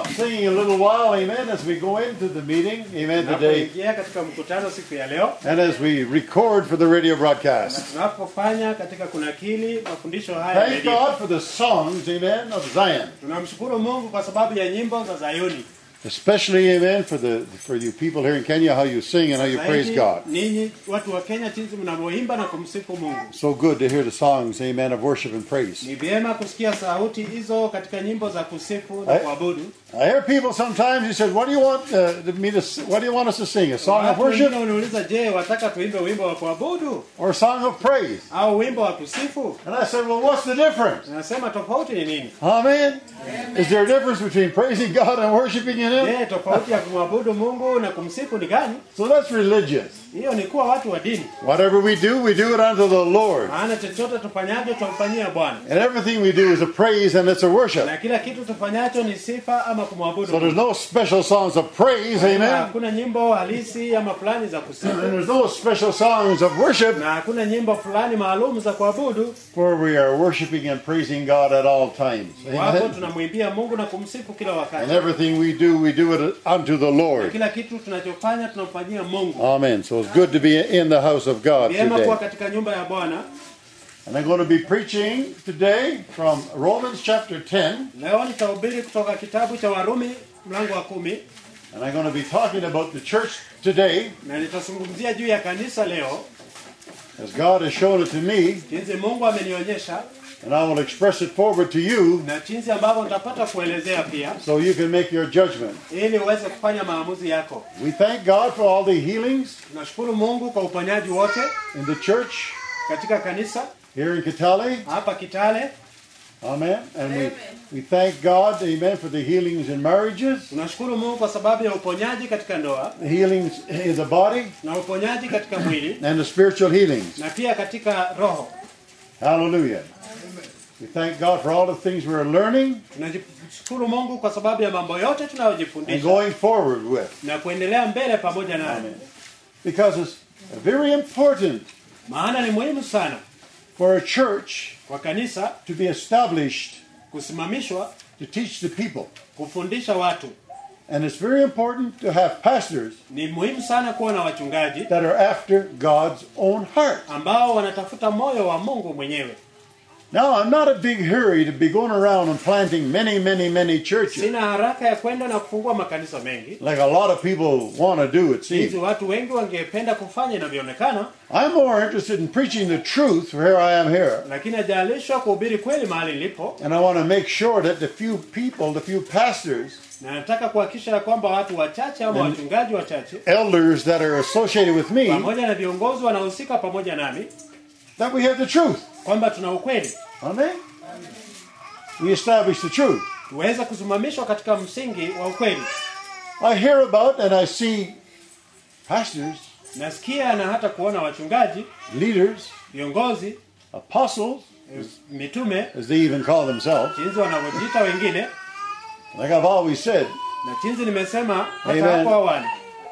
singing a little while, amen, as we go into the meeting, amen, today, tunapoingia katika mkutano siku ya leo and as we record for the radio na broadcast. tunapofanya katika kunakili mafundisho haya ya Thank redio. God for the songs, amen, of Zion. tunamshukuru mungu kwa sababu ya nyimbo za zayuni Especially, amen, for the for you people here in Kenya, how you sing and how you praise Zaidi, God. ninyi watu wa kenya jinsi mnavyoimba na kumsifu mungu So good to hear the songs, amen, of worship and praise. ni vyema kusikia sauti hizo katika nyimbo za kusifu na Eh? kuabudu I hear people sometimes. He says, "What do you want uh, me to? s- What do you want us to sing? A song of watu worship wengine uniuliza je wataka tuimbe wimbo wa kuabudu or a song of praise?" au wimbo wa kusifu And I said, "Well, what's the difference? nasema tofauti ni nini Amen. Is there a difference between praising God and worshiping in Him? je tofauti ya kumwabudu mungu na kumsifu ni gani So that's religious. hiyo ni kuwa watu wa dini Whatever we do, we do it unto the Lord, maana chochote tufanyacho tumfanyia bwana and everything we do is a praise and it's a worship. na kila kitu tufanyacho ni sifa ama kumwabudu So there's no special songs of praise, Na amen. hakuna nyimbo halisi ama fulani za kusifu And there's no special songs of worship na hakuna nyimbo fulani maalum za kuabudu for we are worshiping and praising God at all times. wapo Amen. tunamwimbia mungu na kumsifu kila And wakati everything we do, we do it unto the na Lord. kila kitu tunachofanya tunamfanyia mungu Amen. So it's good to be in the house of God vyema kuwa today. katika nyumba ya bwana And I'm going to be preaching today from Romans chapter 10. leo nitahubiri kutoka kitabu cha warumi mlango wa kumi And I'm going to be talking about the church today na nitazungumzia juu ya kanisa leo as God has shown it to me. jinsi mungu amenionyesha And I will express it forward to you na jinsi ambavyo nitapata kuelezea pia so you can make your judgment. ili uweze kufanya maamuzi yako We thank God for all the healings tunashukuru mungu kwa uponyaji wote in the church katika kanisa here in Kitale. hapa kitale Amen. And we, we thank God, amen, for the healings in marriages, tunashukuru mungu kwa sababu ya uponyaji katika ndoa the healings in the body, na uponyaji katika mwili and the spiritual healings. na pia katika roho Hallelujah. We thank God for all the things we're learning tunashukuru mungu kwa sababu ya mambo yote and tunayojifundisha going forward with. na kuendelea mbele pamoja nayo Because it's very important maana ni muhimu sana for a church kwa kanisa to be established kusimamishwa to teach the people. kufundisha watu And it's very important to have pastors ni muhimu sana kuwa na wachungaji that are after God's own heart. ambao wanatafuta moyo wa mungu mwenyewe Now, I'm not a big hurry to be going around and planting many, many, many churches sina haraka ya kwenda na kufungua makanisa mengi like a lot of people want to do, it hizi seems. watu wengi wangependa kufanya inavyoonekana I'm more interested in preaching the truth where I am here. lakini ajalishwa kuhubiri kweli mahali nilipo And I want to make sure that the few people, the few pastors, na nataka kuhakikisha ya kwamba watu wachache ama wachungaji wachache elders that are associated with me, pamoja na viongozi wanahusika pamoja nami that we have the truth. kwamba tuna ukweli Amen? We establish the truth. tuweze kusimamishwa katika msingi wa ukweli I hear about and I see pastors, nasikia na hata kuona wachungaji leaders, viongozi apostles, mitume as they even call themselves, jinsi wanavyojiita wengine like I've always said, na jinsi nimesema hata Amen. hapo awali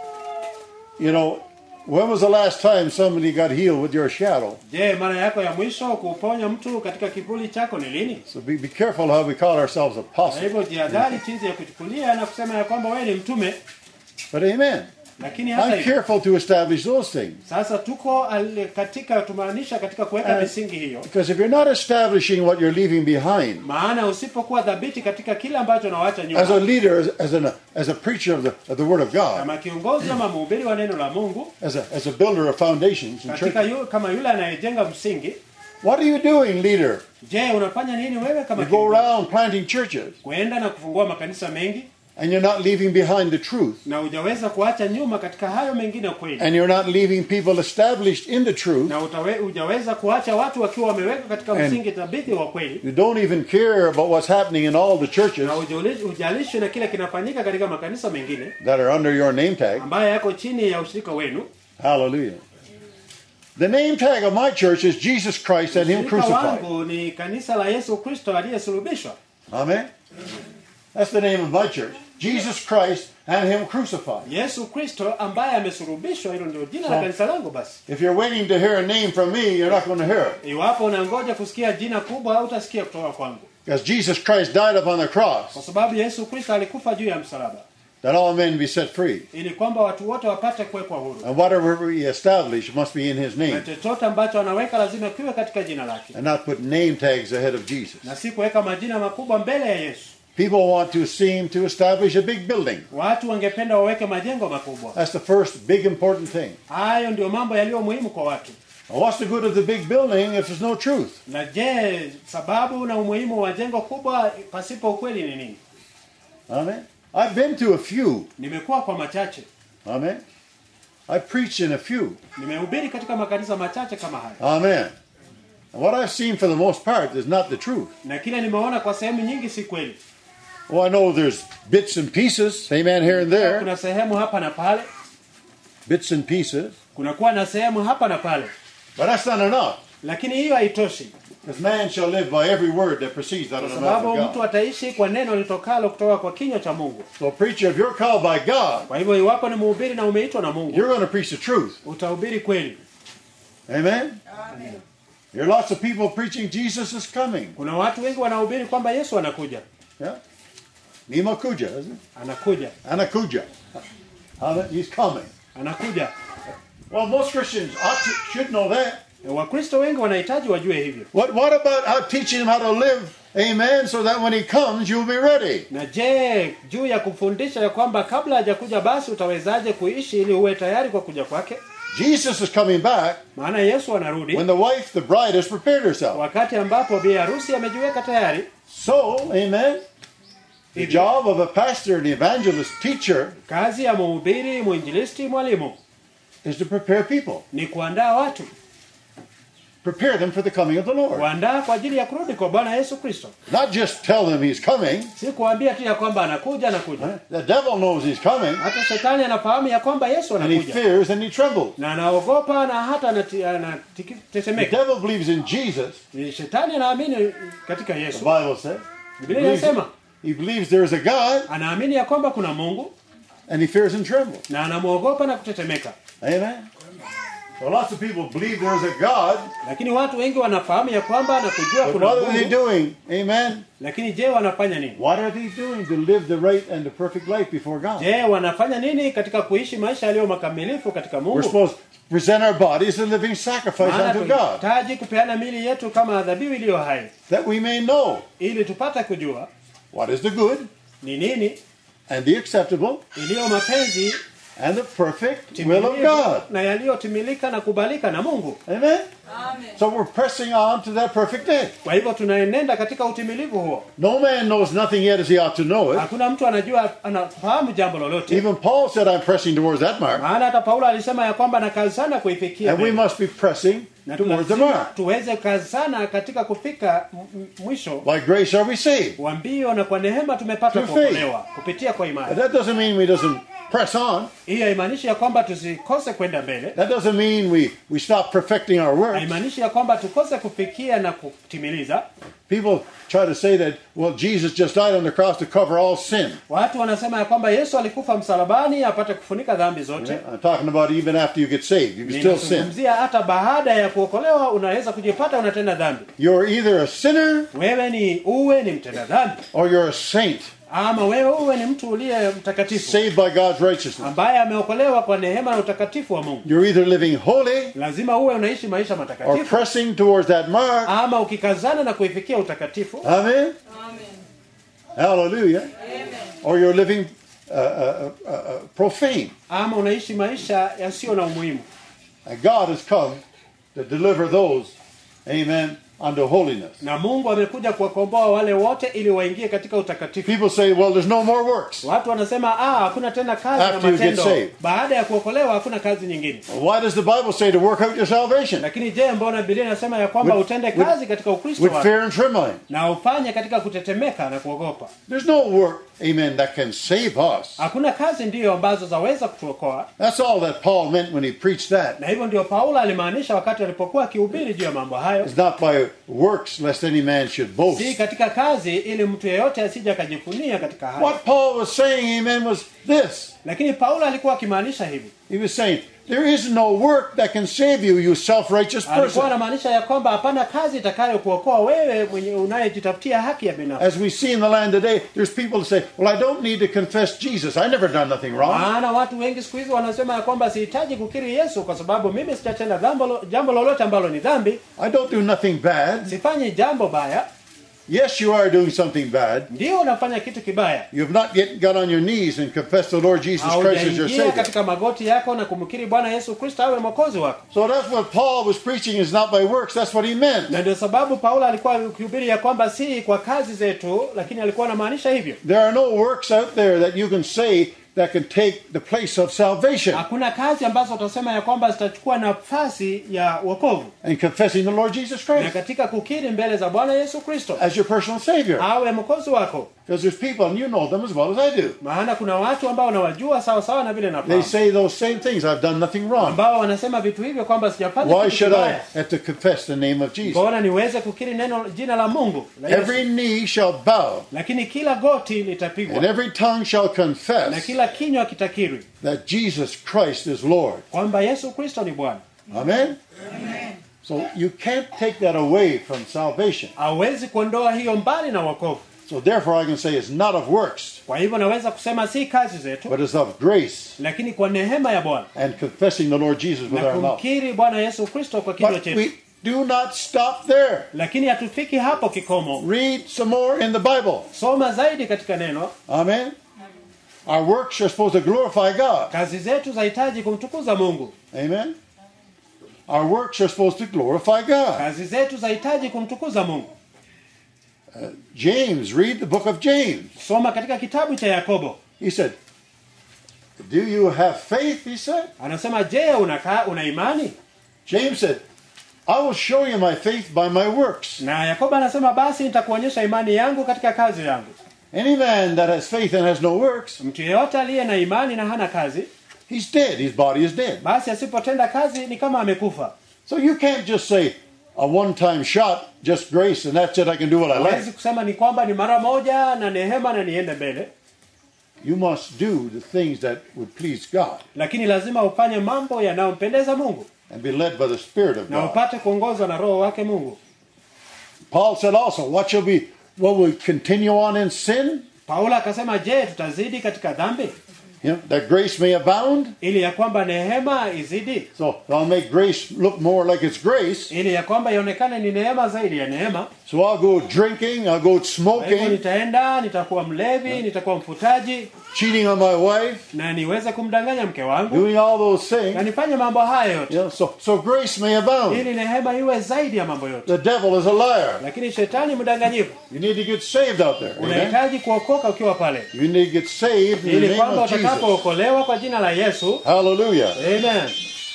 you know, when was the last time somebody got healed with your shadow? je mara yako ya mwisho kuuponya mtu katika kivuli chako ni lini So be, be careful how we call ourselves kwa apostles. hivyo jihadhari jinsi ya kuchukulia na kusema ya kwamba wewe ni mtume But amen. lakini hata I'm hivyo careful to establish those things. sasa tuko al- katika tumaanisha katika kuweka Eh. misingi hiyo Because if you're not establishing what you're leaving behind, maana usipokuwa dhabiti katika kile ambacho unawacha as a nyuma leader, as, as, an, as a preacher of the, of the Word of God, kama kiongozi ama mhubiri wa neno la mungu as a, as a builder of foundations in katika church, yu, kama yule anayejenga msingi what are you doing, leader? je unafanya nini wewe kama You go kiongozi? around planting churches kuenda na kufungua makanisa mengi and you're not leaving behind the truth. na hujaweza kuacha nyuma katika hayo mengine kweli And you're not leaving people established in the truth. na utawe, hujaweza kuacha watu wakiwa wameweka katika And- msingi thabiti wa kweli You don't even care about what's happening in all the churches na hujali- hujalishwi na kile kinafanyika katika makanisa mengine that are under your name tag. ambayo yako chini ya ushirika wenu Hallelujah. The name tag of my church is Jesus Christ and Him ushirika crucified. wangu ni kanisa la yesu kristo aliyesulubishwa Amen. That's the name of my church. Jesus Christ and Him crucified. yesu kristo ambaye amesulubishwa hilo ndio jina la So- kanisa langu basi If you're waiting to hear a name from me, you're not going to hear it. iwapo unangoja kusikia jina kubwa au utasikia kutoka kwangu Because Jesus Christ died upon the kwa cross sababu Yesu Kristo alikufa juu ya msalaba that all men be set free. ili kwamba watu wote wapate kuwekwa huru, And whatever we establish must be in his na name chochote ambacho anaweka lazima kiwe katika jina lake, and not put name tags ahead of Jesus. na si kuweka majina makubwa mbele ya Yesu. People want to seem to establish a big building. Watu wangependa waweke majengo makubwa. That's the first big important thing. Hayo ndio mambo yaliyo muhimu kwa watu. Now, what's the good of the big building if there's no truth? Na je, sababu na umuhimu wa jengo kubwa pasipo ukweli ni nini? Amen. I've been to a few. Nimekuwa kwa machache, Amen. I preached in a few. nimehubiri katika makanisa machache kama haya, Amen. And what I've seen for the most part is not the truth. na kile nimeona kwa sehemu nyingi si kweli. Oh, I know there's bits and pieces, amen, here and there, Kuna sehemu hapa na pale, bits and pieces, kunakuwa na sehemu hapa na pale, but that's not enough. lakini hiyo haitoshi, Because man shall live by every word that proceeds out kwa of the mouth sababu of mtu God. ataishi kwa neno litokalo kutoka kwa kinywa cha Mungu. So, preacher, if you're called by God, Kwa hivyo iwapo ni mhubiri na umeitwa na Mungu, you're going to preach the truth. utahubiri kweli. Amen? There are lots of people preaching Jesus is coming. Kuna watu wengi wanahubiri kwamba Yesu anakuja, Yeah? Nimakuja, isn't it? anakuja, Anakuja. Amen. He's coming. anakuja. Well, most Christians ought to, should know that. Wakristo wengi wanahitaji wajue hivyo. What, what about how teaching them how to live, amen, so that when he comes, you'll be ready? Na je, juu ya kufundisha ya kwamba kabla hajakuja basi utawezaje kuishi ili uwe tayari kwa kuja kwake? Jesus is coming back Maana Yesu anarudi when the wife, the bride, has prepared herself. wakati ambapo bi harusi amejiweka tayari. So, amen, the job of a pastor and evangelist teacher Kazi ya mhubiri, mwinjilisti, mwalimu is to prepare people, ni kuandaa watu, prepare them for the coming of the Lord. kuandaa kwa ajili ya kurudi kwa Bwana Yesu Kristo, Not just tell them he's coming. si kuambia tu ya kwamba anakuja, anakuja. The devil knows he's coming, Hata shetani anafahamu ya kwamba Yesu and he anakuja fears and he trembles. na anaogopa na hata anati- The anatetemeka. devil believes in Jesus, Shetani anaamini katika the Yesu. Bible says. He Biblia believes, inasema he believes there is a God, anaamini ya kwamba kuna Mungu and he fears and trembles. na anamwogopa na kutetemeka. Amen. So lots of people believe there is a God, Lakini watu wengi wanafahamu ya kwamba na kujua but kuna what are they Mungu, doing? Amen. lakini je, wanafanya nini? What are they doing to live the right and the perfect life before God? Je, wanafanya nini katika kuishi maisha yaliyo makamilifu katika We're Mungu? supposed to present our bodies a living sacrifice Maana unto God, tunahitaji kupeana mili yetu kama dhabihu iliyo hai, that we may know ili tupate kujua what is the good ni nini and the acceptable iliyo mapenzi and the perfect will of timilifu God. na yaliyotimilika na kubalika na Mungu. Amen. So we're pressing on to that perfect day. Kwa hivyo tunaenenda katika utimilivu huo. No man knows nothing yet as he ought to know it. Hakuna mtu anajua anafahamu jambo lolote. Even Paul said, I'm pressing towards that mark. Maana hata Paulo alisema ya kwamba anakazana kuifikia And we mbele. must be pressing na towards the lazima mark. tuweze kazana katika kufika m- m- mwisho By grace are we saved. wa mbio, na kwa neema tumepata Through faith. kuokolewa kupitia kwa But imani. that doesn't mean we doesn't press on. Hii haimaanishi ya kwamba tusikose kwenda mbele, That doesn't mean we, we stop perfecting our works. haimaanishi ya kwamba tukose kufikia na kutimiliza. People try to say that, well, Jesus just died on the cross to cover all sin. Watu wanasema ya kwamba Yesu alikufa msalabani apate kufunika dhambi zote. I'm talking about even after you get saved. You can still sin. Ninazungumzia hata baada ya kuokolewa unaweza kujipata unatenda dhambi. You're either a sinner Wewe ni uwe ni mtenda dhambi or you're a saint, ama wewe uwe ni mtu uliye mtakatifu saved by God's righteousness. ambaye ameokolewa kwa neema na utakatifu wa Mungu. You're either living holy Lazima uwe unaishi maisha or matakatifu pressing towards that mark. ama ukikazana na kuifikia utakatifu Amen. Hallelujah. Or you're living uh, uh, uh, uh, profane. ama unaishi maisha yasiyo na umuhimu. And God has come to deliver those, amen, unto holiness. Na Mungu amekuja kuwakomboa wale wote ili waingie katika utakatifu. People say, well, there's no more works. Watu wanasema ah, hakuna tena kazi na After you get matendo. saved. Baada ya kuokolewa hakuna kazi nyingine. Why does the Bible say to work out your salvation? Lakini je, mbona Biblia inasema ya kwamba With- utende with- kazi katika Ukristo With wako fear and trembling. na ufanye katika kutetemeka na kuogopa? There's no work, amen, that can save us. Hakuna kazi ndiyo ambazo zaweza kutuokoa, That's all that Paul meant when he preached that. na hivyo ndio Paulo alimaanisha wakati alipokuwa akihubiri juu ya mambo hayo, It's not by works lest any man should boast. si katika kazi, ili mtu yeyote asije akajifunia katika hayo. What Paul was saying, amen, was this. Lakini Paulo alikuwa akimaanisha hivi, He was saying, there is no work that can save you, you self-righteous alikuwa person. anamaanisha ya kwamba hapana kazi itakayokuokoa wewe mwenye unayejitafutia haki ya binafsi As we see in the land today, there's people that say, well, I don't need to confess Jesus. I never done nothing wrong. maana watu wengi siku hizi wanasema ya kwamba sihitaji kukiri yesu kwa sababu mimi sijatenda jambo lo- jambo lolote ambalo ni dhambi I don't do nothing bad. sifanyi jambo baya Yes, you are doing something bad. ndio unafanya kitu kibaya You have not yet got on your knees and confessed the Lord Jesus Christ as your haujaingia Savior. katika magoti yako na kumkiri bwana yesu kristo awe mwokozi wako So that's what Paul was preaching is not by works. That's what he meant. na ndio sababu paulo alikuwa akihubiri ya kwamba si kwa kazi zetu lakini alikuwa anamaanisha hivyo There are no works out there that you can say that can take the place of salvation hakuna kazi ambazo utasema ya kwamba zitachukua nafasi ya wokovu and confessing the Lord Jesus na Christ katika kukiri mbele za bwana yesu kristo as your personal Savior. awe mwokozi wako Because there's people, and you know them as well as I do. maana kuna watu ambao unawajua sawa sawa na vile They nafahamu say those same things. I've done nothing wrong. ambao wanasema vitu hivyo kwamba sijafanya Why kitu should I kibaya have to confess the name of Jesus? mbona niweze kukiri neno jina la mungu la Yesu. Every knee shall bow, lakini kila goti and litapigwa every tongue shall na confess kila kinywa kitakiri that Jesus Christ is Lord. kwamba yesu kristo ni bwana Amen? So you can't take that away from salvation. hawezi kuondoa hiyo mbali na wokovu So therefore I can say it's not of works, kwa hivyo naweza kusema si kazi zetu but it's of grace lakini kwa neema ya bwana and confessing the Lord Jesus with na our mouth. kumkiri bwana yesu kristo kwa kinywa But chetu we do not stop there. lakini hatufiki hapo kikomo Read some more in the Bible. soma zaidi katika neno Amen? Our works are supposed to glorify God. kazi zetu zahitaji kumtukuza mungu Amen? Our works are supposed to glorify God. kazi zetu zahitaji kumtukuza mungu James, read the book of James. soma katika kitabu cha yakobo He said, Do you have faith? He said. anasema je unaka, una imani James said, I will show you my faith by my works. na yakobo anasema basi nitakuonyesha imani yangu katika kazi yangu Any man that has faith and has no works, mtu yeyote aliye na imani na hana kazi he's dead. His body is dead. basi asipotenda kazi ni kama amekufa So you can't just say, a one time shot, just grace, and that's it, I can do what I hawezi like. kusema ni kwamba ni mara moja na neema na niende mbele You must do the things that would please God lakini lazima ufanye mambo yanayompendeza mungu and be led by the Spirit of na God. upate kuongozwa na roho wake mungu Paul said also, What shall we, will we continue on in sin? paulo akasema je tutazidi katika dhambi You know, that grace may abound? ili ya kwamba neema izidi So I'll make grace look more like it's grace. ili ya kwamba ionekane ni neema zaidi ya neema So I'll go drinking, I'll go kwa hivyo smoking, nitaenda nitakuwa mlevi nitakuwa mfutaji cheating on my wife, na niweze kumdanganya mke wangu doing all those na things. nifanye mambo haya yote You know, so, so grace may abound. ili neema iwe zaidi ya mambo yote The devil is a liar. lakini shetani mdanganyifu You need to get saved out there. Amen? unahitaji kuokoka ukiwa pale You need to get saved in the ili name kwamba of Jesus. utakapookolewa kwa jina la yesu Hallelujah. amen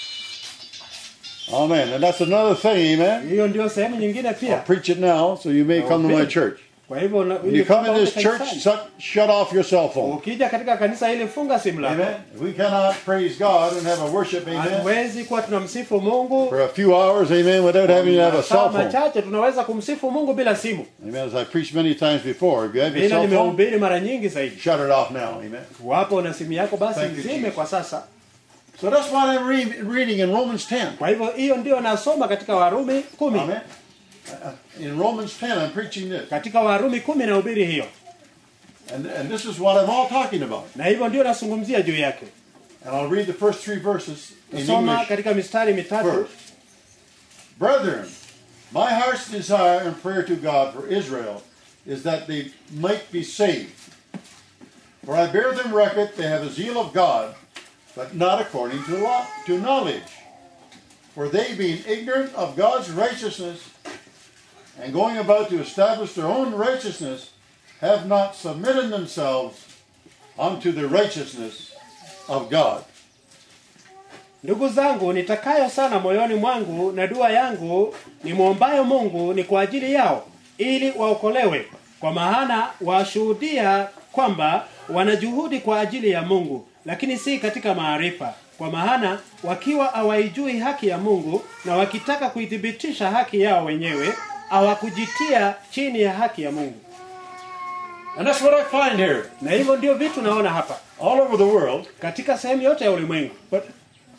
Amen. And that's another thing, amen. hiyo ndio sehemu nyingine I'll pia preach it now so you may come to my church. kwa hivyo na- When ili you come kwamba in this uje church, kanisani. shut, shut off your cell phone. ukija katika kanisa hili funga simu lako Amen. We cannot praise God and have a worship, amen, hatuwezi kuwa tunamsifu mungu for a few hours, amen, without having to have a masaa cell phone. machache tunaweza kumsifu mungu bila simu Amen. As I preached many times before, if you have your vile cell phone, nimehubiri mara nyingi zaidi shut it off now, amen. wapo na simu yako basi Thank you, zime Jesus. kwa sasa So that's what I'm re- reading in Romans 10. kwa hivyo hiyo ndio nasoma katika warumi kumi Amen. Uh, In Romans 10, I'm preaching this. katika warumi kumi nahubiri hiyo And, and this is what I'm all talking about. na hivyo ndio nazungumzia juu yake And I'll read the first three verses in soma English katika mistari mitatu first. Brethren, my heart's desire and prayer to God for Israel is that they might be saved. For I bear them record they have a zeal of God, but not according to law, to knowledge. For they, being ignorant of God's righteousness, and going about to establish their own righteousness, have not submitted themselves unto the righteousness of God. ndugu zangu nitakayo sana moyoni mwangu na dua yangu nimwombayo mungu ni kwa ajili yao ili waokolewe kwa maana washuhudia kwamba wanajuhudi kwa ajili ya mungu lakini si katika maarifa kwa maana wakiwa hawaijui haki ya mungu na wakitaka kuithibitisha haki yao wenyewe hawakujitia chini ya haki ya mungu And that's what I find here. na hivyo ndio vitu naona hapa All over the world, katika sehemu yote ya ulimwengu But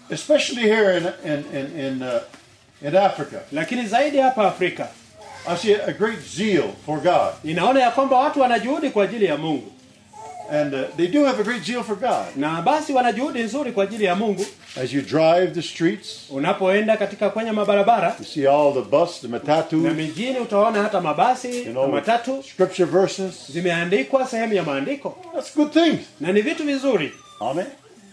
especially here in in in in, uh, in Africa, lakini zaidi hapa Afrika I see a great zeal for God, ninaona ya kwamba watu wana juhudi kwa ajili ya Mungu, and uh, they do have a great zeal for God. na basi wana juhudi nzuri kwa ajili ya Mungu. As you drive the streets, Unapoenda katika kwenye mabarabara you see all the bus, the na matatu, mijini, utaona hata mabasi you na know, matatu scripture verses. zimeandikwa sehemu ya maandiko, That's good things. na ni vitu vizuri. Amen.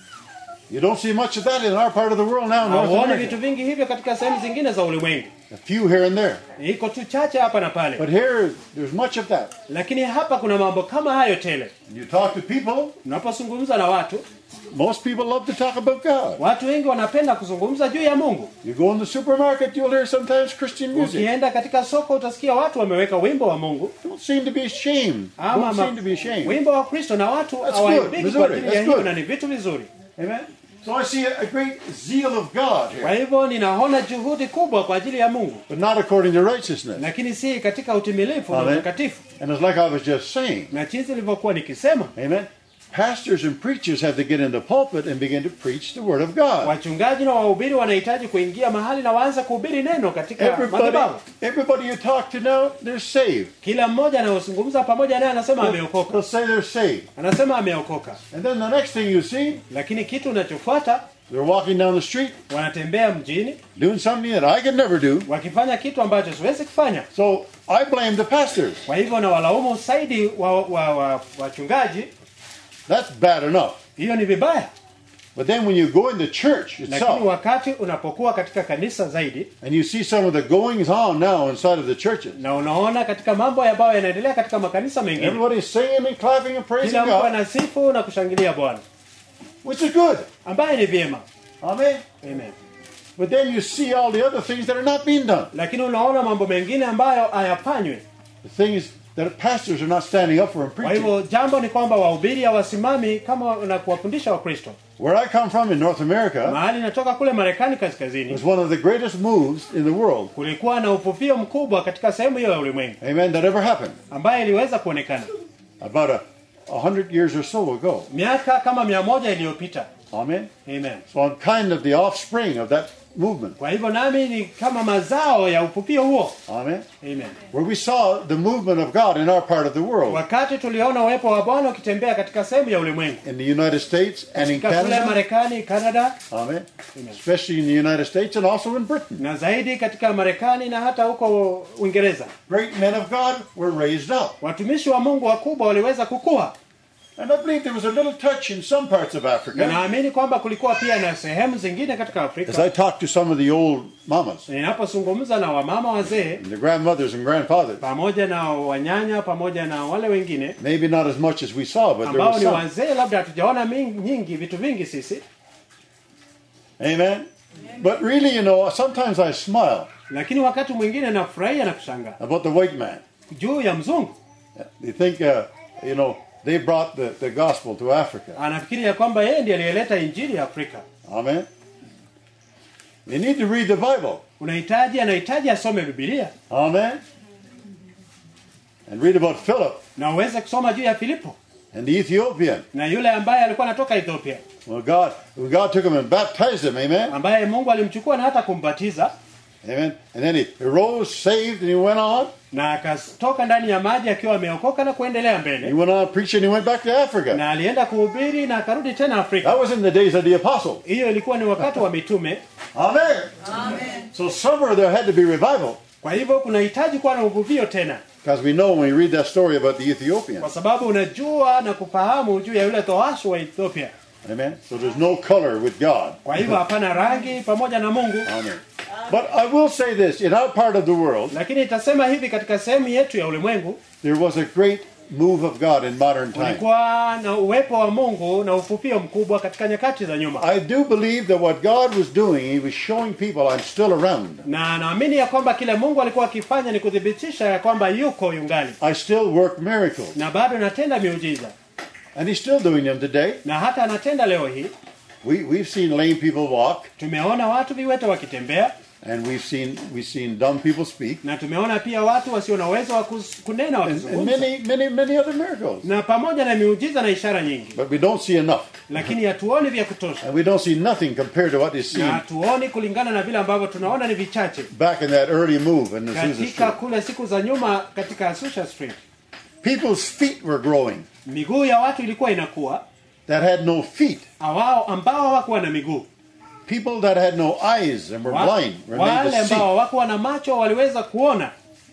You don't see much of that in our part of the world now, North Hauoni vitu America. vingi hivyo katika sehemu zingine za ulimwengu, A few here and there. iko tu chache hapa na pale, But here, there's much of that. lakini hapa kuna mambo kama hayo tele. You talk to people, Unapozungumza na watu, most people love to talk about God. watu wengi wanapenda kuzungumza juu ya Mungu. You go in the supermarket, you'll hear sometimes Christian music. Ukienda katika soko utasikia watu wameweka wimbo wa Mungu Don't seem to be ashamed. ama Don't ma- seem to be ashamed. wimbo wa Kristo, na watu That's hawaibiki good. kwa Vizuri. ajili ya That's hiyo, good. na ni vitu vizuri. Amen. So I see a great zeal of God Kwa here, hivyo ninaona juhudi kubwa kwa ajili ya Mungu, but not according to righteousness. lakini si katika utimilifu na Amen. utakatifu. And it's like I was just saying. Na jinsi nilivyokuwa nikisema, Amen. Pastors and preachers have to get in the pulpit and begin to preach the Word of God. wachungaji na wahubiri wanahitaji kuingia mahali na waanze kuhubiri neno katika Everybody, madhabahu. everybody you talk to now, they're saved. Kila mmoja anayozungumza pamoja naye anasema They'll ameokoka, say they're saved. anasema ameokoka, And then the next thing you see, lakini kitu unachofuata they're walking down the street wanatembea mjini doing something that I could never do. wakifanya kitu ambacho siwezi kufanya. So I blame the pastors. Kwa hivyo na walaumu zaidi wa, wa, wa, wachungaji, That's bad enough. hiyo ni vibaya. But then when you go in the church Lakini itself wakati unapokuwa katika kanisa zaidi and you see some of the goings on now inside of the churches, na unaona katika mambo ambayo yanaendelea katika makanisa mengine, everybody's singing and clapping and praising kila mtu God, anasifu na kushangilia Bwana, which is good. ambaye ni vyema. Amen. Amen. But then you see all the other things that are not being done. Lakini unaona mambo mengine ambayo hayafanywi. The things that pastors are not standing up for and Kwa preaching. hivyo jambo ni kwamba wahubiri hawasimami kama na kuwafundisha Wakristo. Where I come from in North America Mahali natoka kule Marekani kaskazini, was one of the greatest moves in the world, kulikuwa na ufufio mkubwa katika sehemu hiyo ya ulimwengu amen, that ever happened. ambaye iliweza kuonekana About a, a hundred years or so ago. miaka kama mia moja iliyopita. Amen. Amen. So I'm kind of the offspring of that movement. Kwa hivyo nami ni kama mazao ya ufufio huo. Amen. Amen. Where we saw the movement of God in our part of the world, Wakati tuliona uwepo wa Bwana ukitembea katika sehemu ya ulimwengu, in the United States and in katika kule Canada. Marekani, Canada Amen. Especially in the United States and also in Britain. na zaidi katika Marekani na hata huko Uingereza, Great men of God were raised up. watumishi wa Mungu wakubwa waliweza kukua, And I believe there was a little touch in some parts of na Africa. naamini kwamba kulikuwa pia na sehemu zingine katika As Afrika. I talked to some of the old mamas, Ninapozungumza na wamama wazee and the grandmothers and grandfathers, pamoja na wanyanya pamoja na wale wengine maybe not as much as we saw, but there ambao was ni some. wazee, labda hatujaona mingi- nyingi vitu vingi sisi, Amen. But really, you know, sometimes I smile lakini wakati mwingine nafurahia na kushangaa about the white man. juu ya mzungu. They think, uh, you know, they brought the, the gospel to Africa. Anafikiri ya kwamba yeye ndiye aliyeleta injili ya Afrika. Amen. You need to read the Bible. Unahitaji, anahitaji asome Biblia Amen. And read about Philip na uweze kusoma juu ya Filipo and the Ethiopian. na yule ambaye alikuwa anatoka Ethiopia, Well, God, when God took him and baptized him, amen, ambaye Mungu alimchukua na hata kumbatiza amen, and then he arose, saved, and he went on. na akatoka ndani ya maji akiwa ameokoka na kuendelea He mbele, went on preaching. He went back to Africa. na alienda kuhubiri na akarudi tena Afrika. That was in the days of the apostles. Hiyo ilikuwa ni wakati wa mitume. Amen. So somewhere there had to be revival, Kwa hivyo kunahitaji kuwa na uvuvio tena, because we know when we read that story about the Ethiopian. kwa sababu unajua na kufahamu juu ya yule towashi wa Ethiopia. Amen. So there's no color with God. Kwa hivyo hapana rangi pamoja na Mungu. Amen. But I will say this: in our part of the world, Lakini itasema hivi, katika sehemu yetu ya ulimwengu there was a great move of God in modern times. kulikuwa na uwepo wa Mungu na ufupio mkubwa katika nyakati za nyuma, I do believe that what God was doing, He was showing people I'm still around. na naamini ya kwamba kile Mungu alikuwa akifanya ni kuthibitisha ya kwamba yuko yungali I still work miracles, na bado anatenda miujiza and He's still doing them today. na hata anatenda leo hii. We, we've seen lame people walk. Tumeona watu viwete wakitembea, And we've seen we've seen dumb people speak. na tumeona pia watu wasio na uwezo wa kus- kunena And, and wakizungumza many, many, many other miracles. na pamoja na miujiza na ishara nyingi But we don't see enough. lakini hatuoni vya kutosha And we don't see nothing compared to what is na seen hatuoni kulingana na vile ambavyo tunaona ni vichache back in that early move in the Azusa katika Street. kule siku za nyuma katika Asusha Street People's feet were growing miguu ya watu ilikuwa inakuwa that had no feet. awao ambao hawakuwa na miguu People that had no eyes and were Wa- blind were made wale to ambao see. hawakuwa na macho waliweza kuona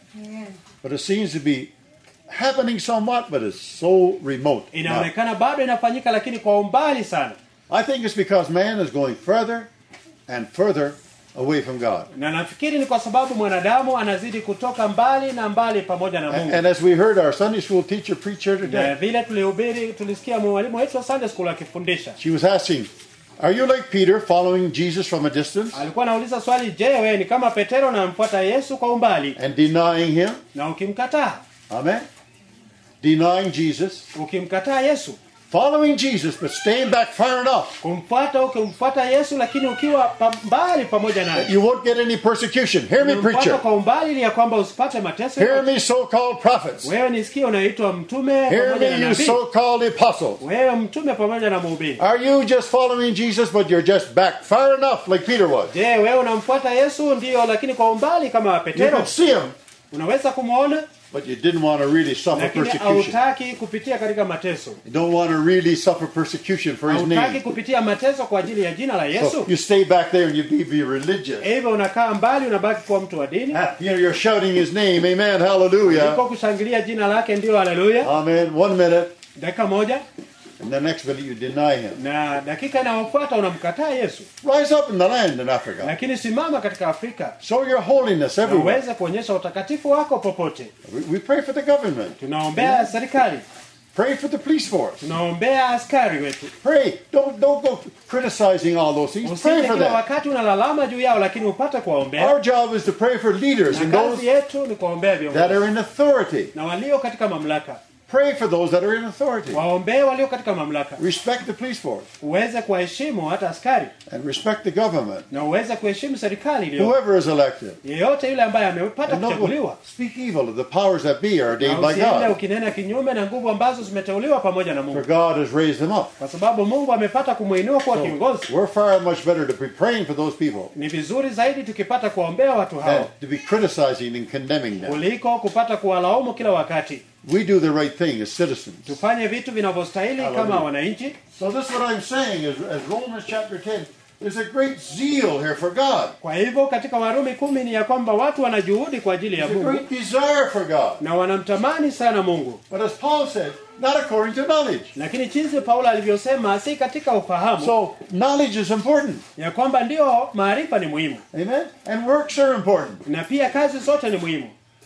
But it seems to be happening somewhat, but it's so remote. now. inaonekana bado inafanyika lakini kwa umbali sana I think it's because man is going further and further away from God. na nafikiri ni kwa sababu mwanadamu anazidi kutoka mbali na mbali pamoja na And, Mungu and as we heard our Sunday school teacher preach here na today, vile tulihubiri tulisikia mwalimu wetu wa Sunday school akifundisha she was asking, Are you like Peter following Jesus from a distance alikuwa anauliza swali je wewe ni kama petero unamfuata yesu kwa umbali and denying him? na ukimkataa Amen. Denying Jesus, ukimkataa yesu following Jesus, but staying back far enough kumfuata ukimfuata yesu lakini ukiwa pa mbali pamoja that naye you won't get any persecution. Hear me, Umemfuata preacher. kwa umbali ili ya kwamba usipate mateso Hear me, so called prophets. wewe nisikie unaitwa mtume Hear pamoja na me, you nabii so called apostles. wewe mtume pamoja na mhubiri Are you just following Jesus, but you're just back far enough, like Peter was? je wewe unamfuata yesu ndio lakini kwa umbali kama You petero can see him, unaweza kumwona but you didn't want to really suffer lakini persecution. hautaki kupitia katika mateso You don't want to really suffer persecution for his hautaki name. kupitia mateso kwa ajili ya jina la So yesu you stay back there and you be, be religious. hivyo unakaa mbali unabaki kuwa mtu wa dini Ah, You know, you're shouting his name, amen, hallelujah. uko kushangilia jina lake ndio haleluya Amen. One minute, dakika moja and the next minute you deny him. na dakika inayofuata unamkataa yesu Rise up in the land in Africa. lakini simama katika afrika Show your holiness na everywhere. uweze kuonyesha utakatifu wako popote We, we pray for the government. tunaombea serikali Pray for the police force. tunaombea askari wetu Pray. Don't don't go criticizing all those things. Pray usije for kila them. wakati unalalama juu yao lakini upate kuwaombea Our job is to pray for leaders na and those kazi yetu ni kuwaombea that viongozi are in authority. na walio katika mamlaka Pray for those that are in authority. waombee walio katika mamlaka Respect the police force uweze kuwaheshimu hata askari and respect the government. na uweze kuheshimu serikali iliyo Whoever is elected. yeyote yule ambaye amepata And don't go kuchaguliwa speak evil of the powers that be are na ordained by usiende God. ukinena kinyume na nguvu ambazo zimeteuliwa pamoja na For Mungu God has raised them up. kwa sababu Mungu amepata kumwinua kuwa kiongozi We're far much better to be praying for those people ni vizuri zaidi tukipata kuwaombea watu than hao to be criticizing and condemning them. kuliko kupata kuwalaumu kila wakati We do the right thing as citizens. tufanye vitu vinavyostahili Hallelujah. kama wananchi So this is what I'm saying is as Romans chapter 10, there's a great zeal here for God. kwa hivyo katika warumi kumi ni ya kwamba watu wana juhudi kwa ajili ya There's a mungu great desire for God. na wanamtamani sana mungu But as Paul said, not according to knowledge. lakini jinsi paulo alivyosema si katika ufahamu So knowledge is important. ya kwamba ndio maarifa ni muhimu Amen? And works are important. na pia kazi zote ni muhimu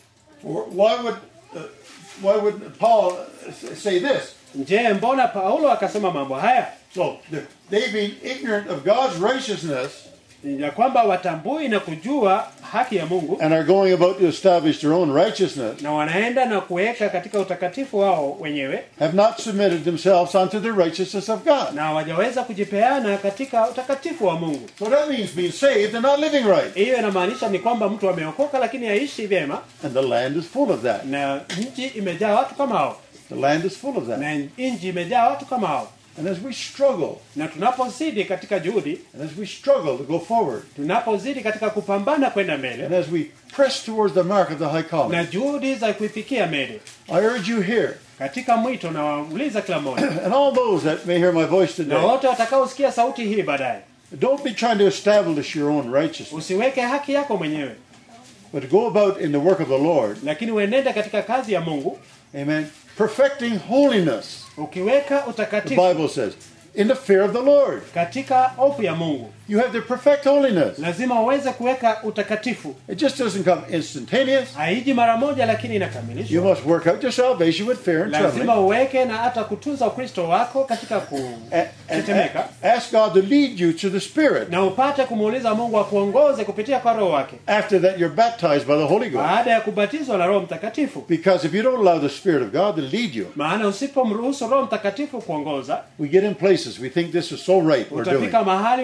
Why would uh, why would Paul uh, say this? je mbona paulo akasema mambo haya So the- they being ignorant of God's righteousness ya kwamba watambui na kujua haki ya mungu and are going about to establish their own righteousness na wanaenda na kuweka katika utakatifu wao wenyewe have not submitted themselves unto the righteousness of God. na hawajaweza kujipeana katika utakatifu wa mungu So that means being saved and not living right. hiyo inamaanisha ni kwamba mtu ameokoka lakini haishi vyema And the land is full of that. na nchi imejaa watu kama hao The land is full of that. na nchi imejaa watu kama hao And as we struggle, na tunapozidi katika juhudi and as we struggle to go forward, tunapozidi katika kupambana kwenda mbele and as we press towards the mark of the high calling, na juhudi za kuifikia mbele I urge you here, katika mwito na wauliza kila mmoja and all those that may hear my voice na today, wote watakaosikia sauti hii baadaye don't be trying to establish your own righteousness, usiweke haki yako mwenyewe but go about in the work of the Lord, lakini uenende katika kazi ya mungu amen, perfecting holiness, ukiweka the utakatifu Bible says, in the fear of the Lord. katika hofu ya mungu You have to perfect holiness. lazima uweze kuweka utakatifu It just doesn't come instantaneous. haiji mara moja lakini You inakamilishwa must work out your salvation with fear and lazima trembling. uweke na hata kutunza ukristo wako katika And, and kutetemeka a- ask God to lead you to the Spirit. na upate kumuuliza mungu akuongoze kupitia kwa roho wake After that, you're baptized by the Holy Ghost. baada ya kubatizwa na roho mtakatifu Because if you don't allow the Spirit of God to lead you, maana usipomruhusu roho mtakatifu kuongoza we get in places we think this is so right we're doing. utafika mahali unafikiri ya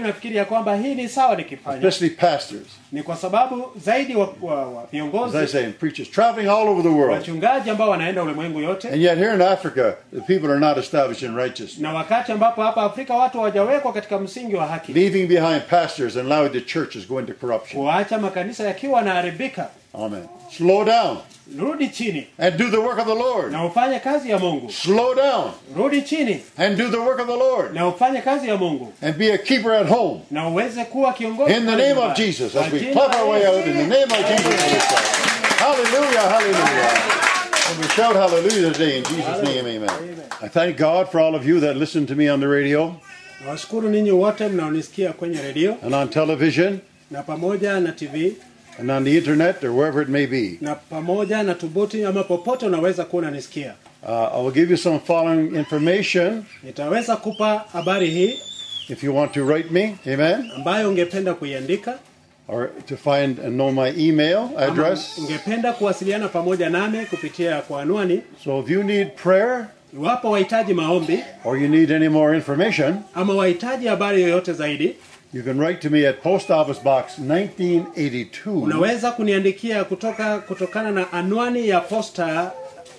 kwamba hii ni sawa nikifanya especially pastors. ni kwa sababu zaidi wa, wa, wa As I viongozi say, and preachers traveling all over the world. wachungaji ambao wanaenda ulimwengu yote And yet here in Africa, the people are not established in righteousness. na wakati ambapo hapa Afrika watu hawajawekwa katika msingi wa haki Leaving behind pastors and allowing the churches go into corruption. kuacha makanisa yakiwa yanaharibika Amen. Slow down rudi chini and do the work of the Lord. na ufanye kazi ya Mungu Slow down rudi chini and do the work of the Lord. na ufanye kazi ya Mungu And be a keeper at home. na uweze kuwa kiongozi In the pale name of nyumbani. Jesus, Kwa as we jina clap la our way Yesu. out, in the name of Jesus. we shout. Hallelujah, hallelujah. And we shout hallelujah today in Jesus' name, amen. I thank God for all of you that listen to me on the radio Nawashukuru ninyi wote mnaonisikia kwenye redio and on television na pamoja na TV and on the internet or wherever it may be. na pamoja na tubuti ama popote unaweza kuwa unanisikia. Uh, I will give you some following information Nitaweza kupa habari hii if you want to write me, amen, ambayo ungependa kuiandika or to find and know my email ama address. ungependa kuwasiliana pamoja nami kupitia kwa anwani. So if you need prayer Iwapo wahitaji maombi or you need any more information, ama wahitaji habari yoyote zaidi, you can write to me at Post Office Box 1982. unaweza kuniandikia kutoka kutokana na anwani ya posta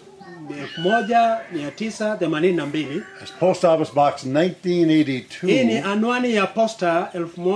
1982. It's Post Office Box Hii ni 1982 anwani ya posta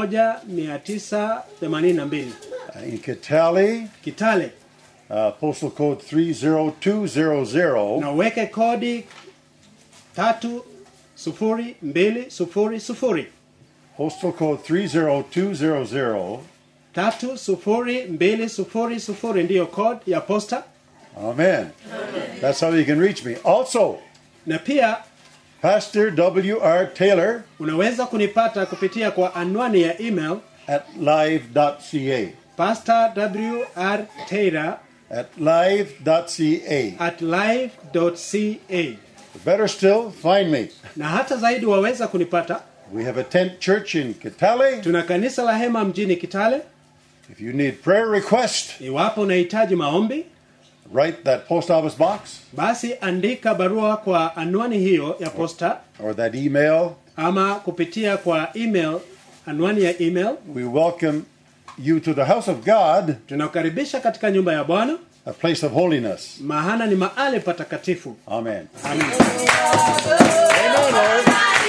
1982 in Kitale, Kitale, uh, postal code 30200. na uweke kodi tatu sufuri mbili sufuri sufuri Postal code 30200. tatu sufuri mbili sufuri sufuri ndiyo code ya posta, Amen. That's how you can reach me. Also, na pia Pastor W.R. Taylor unaweza kunipata kupitia kwa anwani ya email at live.ca. pastor wr taylor At live.ca. at live.ca Better still, find me. na hata zaidi waweza kunipata We have a tent church in Kitale. tuna kanisa la hema mjini kitale If you need prayer request, iwapo unahitaji maombi write that post office box basi andika barua kwa anwani hiyo ya posta or that email. ama kupitia kwa email anwani ya email We welcome you to the house of God, tunakukaribisha katika nyumba ya bwana a place of holiness. mahana ni mahali patakatifu Amen. Amen. Amen, Lord.